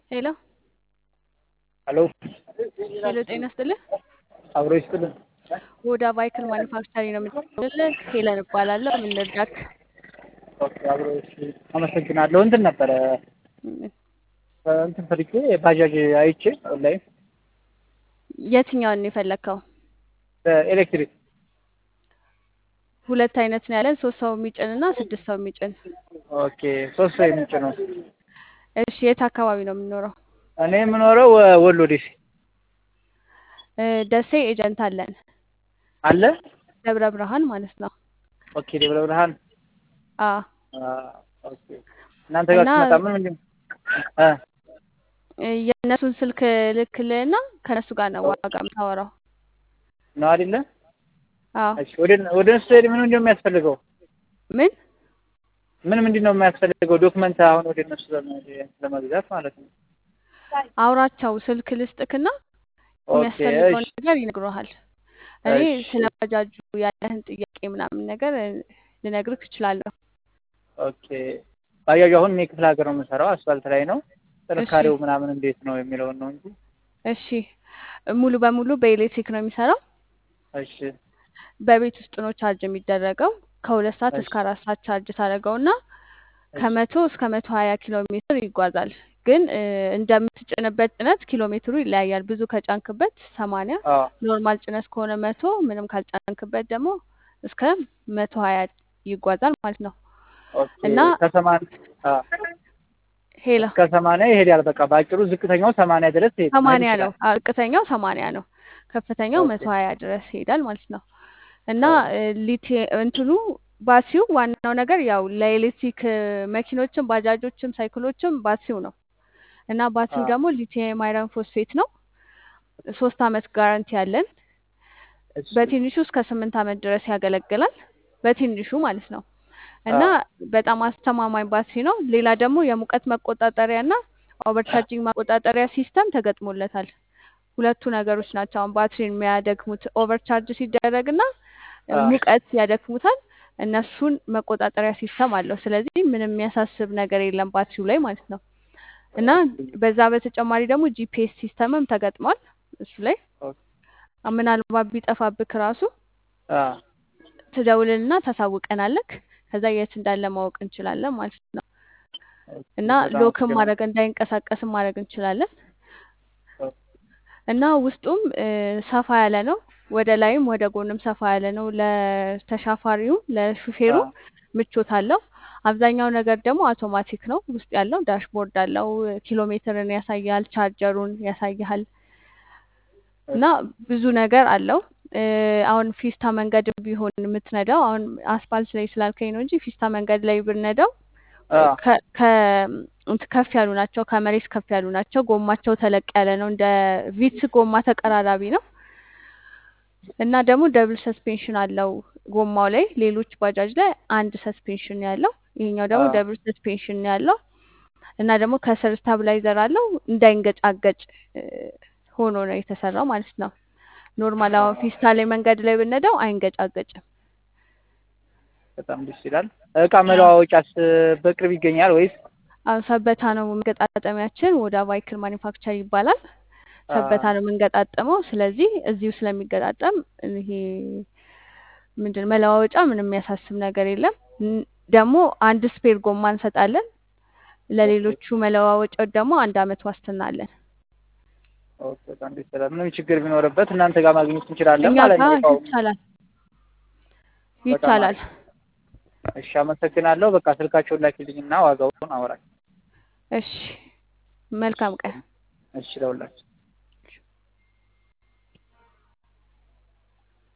ሄሎ ሄሎ ሄሎ፣ ጤና ይስጥልህ። አብሮ ይስጥልን። ወደ ቫይክል ማኒፋክቸሪንግ ነው የምትደውልልህ። ሄለን እባላለሁ። ምን ልርዳክ? ኦኬ፣ አብሮ እሺ፣ አመሰግናለሁ። እንትን ነበረ እንትን ፈልጌ ባጃጅ አይቼ ኦንላይን የትኛውን ነው የፈለግከው? በኤሌክትሪክ ሁለት አይነት ነው ያለን፣ ሶስት ሰው የሚጭን እና ስድስት ሰው የሚጭን። ኦኬ፣ ሶስት ሰው የሚጭነው። እሺ፣ የት አካባቢ ነው የምኖረው? እኔ የምኖረው ወሎ ደሴ ደሴ ኤጀንት አለን፣ አለ። ደብረ ብርሃን ማለት ነው። ኦኬ፣ ደብረ ብርሃን። አ ኦኬ፣ እናንተ ጋር እና- ስመጣ ምን ምንድን እ የእነሱን ስልክ ልክልህና ከእነሱ ጋር ነው ዋጋ የምታወራው። ነው አይደለ? አዎ እሺ፣ ወደ ወደ እነሱ ሄድ ምን ምንድን ነው የሚያስፈልገው? ምን ምን ምንድን ነው የሚያስፈልገው ዶክመንት አሁን ወደ እነሱ ለመ- ለመግዛት ማለት ነው። አውራቸው ስልክ ልስጥክና ኦኬ፣ የሚያስፈልገውን እሺ፣ ነገር ይነግሩሃል። እኔ እሺ። ስለ ባጃጁ ያለህን ጥያቄ ምናምን ነገር ልነግርህ እችላለሁ። ኦኬ ባጃጁ አሁን እኔ ክፍለ ሀገር ነው የምሰራው፣ አስፋልት ላይ ነው። ጥንካሬው ምናምን እንዴት ነው የሚለውን ነው እንጂ። እሺ ሙሉ በሙሉ በኤሌክትሪክ ነው የሚሰራው። እሺ በቤት ውስጥ ነው ቻርጅ የሚደረገው። ከሁለት ሰዓት እሺ። እስከ አራት ሰዓት ቻርጅ ታደርገው እና ከመቶ እስከ መቶ ሀያ ኪሎ ሜትር ይጓዛል። ግን እ፣ እንደምትጭንበት ጭነት ኪሎ ሜትሩ ይለያያል። ብዙ ከጫንክበት ሰማንያ አዎ ኖርማል ጭነት ከሆነ መቶ ምንም ካልጫንክበት ደግሞ እስከ መቶ ሀያ ይጓዛል ማለት ነው። ኦኬ እና ከሰማን አዎ ሄላ እስከ ሰማንያ ይሄዳል። በቃ በአጭሩ ዝቅተኛው ሰማንያ ድረስ ይሄድ ሰማንያ መሄድ ነው። ይችላል። አዎ፣ ዝቅተኛው ሰማንያ ነው። ከፍተኛው ኦኬ መቶ ሀያ ድረስ ይሄዳል ማለት ነው። እና ኦኬ እ፣ ሊቴ እንትኑ ባትሪው ዋናው ነገር ያው ለኤሌክትሪክ እ፣ መኪኖችም ባጃጆችም ሳይክሎችም ባትሪው ነው እና ባትሪው አዎ ደግሞ ሊቲየም አይረን ፎስፌት ነው። ሶስት አመት ጋራንቲ ያለን እሺ በትንሹ እስከ ስምንት አመት ድረስ ያገለግላል። በትንሹ ማለት ነው እና አዎ በጣም አስተማማኝ ባትሪ ነው። ሌላ ደግሞ የሙቀት መቆጣጠሪያ እና ኦቨርቻርጂንግ መቆጣጠሪያ ሲስተም ተገጥሞለታል። ሁለቱ ነገሮች ናቸው አሁን ባትሪን የሚያደክሙት። ኦቨርቻርጅ ሲደረግ እና አዎ ሙቀት ያደክሙታል። እነሱን መቆጣጠሪያ ሲስተም አለው። ስለዚህ ምንም የሚያሳስብ ነገር የለም ባትሪው ላይ ማለት ነው እና ኦኬ በዛ በተጨማሪ ደግሞ ጂፒኤስ ሲስተምም ተገጥሟል እሱ ላይ ኦኬ ምናልባት ቢጠፋብክ ራሱ አዎ ትደውልልና ታሳውቀናለክ። ከዛ የት እንዳለ ማወቅ እንችላለን ማለት ነው ኦኬ እና በጣም ሎክም አመሰግናለሁ። ማድረግ እንዳይንቀሳቀስም ማድረግ እንችላለን ኦኬ እና ውስጡም እ፣ ሰፋ ያለ ነው። ወደ ላይም ወደ ጎንም ሰፋ ያለ ነው። ለተሻፋሪውም ለሹፌሩ አዎ ምቾት አለው። አብዛኛው ነገር ደግሞ አውቶማቲክ ነው ውስጥ ያለው። ዳሽቦርድ አለው። ኪሎ ሜትርን ያሳያል። ቻርጀሩን ያሳያል እና እሺ ብዙ ነገር አለው። እ፣ አሁን ፊስታ መንገድ ቢሆን የምትነዳው አሁን አስፋልት ላይ ስላልከኝ ነው እንጂ ፊስታ መንገድ ላይ ብንነዳው እ፣ አዎ ከ ከ እንትን ከፍ ያሉ ናቸው። ከመሬት ከፍ ያሉ ናቸው። ጎማቸው ተለቅ ያለ ነው። እንደ ቪትስ ጎማ ተቀራራቢ ነው እና ደግሞ ደብል ሰስፔንሽን አለው ጎማው ላይ። ሌሎች ባጃጅ ላይ አንድ ሰስፔንሽን ያለው፣ ይሄኛው ደግሞ አዎ ደብል ሰስፔንሽን ያለው እና ደግሞ ከስር ስታብላይዘር አለው እንዳይንገጫገጭ እ፣ ሆኖ ነው የተሰራው ማለት ነው። ኖርማል አሁን አዎ ፊስታ ላይ መንገድ ላይ ብንነዳው አይንገጫገጭም። በጣም ደስ ይላል። እቃ መለዋወጫስ በቅርብ ይገኛል ወይስ? አሁን ሰበታ ነው መገጣጠሚያችን። ወደ ቫይክል ማኒፋክቸር ይባላል። ሰበታ አዎ ነው የምንገጣጠመው። ስለዚህ እዚሁ ስለሚገጣጠም ይሄ ምንድን መለዋወጫ ምንም የሚያሳስብ ነገር የለም። ን- ደግሞ አንድ ስፔር ጎማ እንሰጣለን። ኦኬ ለሌሎቹ መለዋወጫዎች ደግሞ አንድ አመት ዋስትና አለን። ኦኬ በጣም ደስ ይላል። ምንም ችግር ቢኖርበት እናንተ ጋር ማግኘት እንችላለን እኛ ማለት ነው ጋር እቃው። ይቻላል በጣም ይቻላል። አሪፍ። እሺ አመሰግናለሁ። በቃ ስልካቸውን ላኪልኝና ዋጋውን አወራል። እሺ መልካም ቀን። እሺ ለሁላችሁ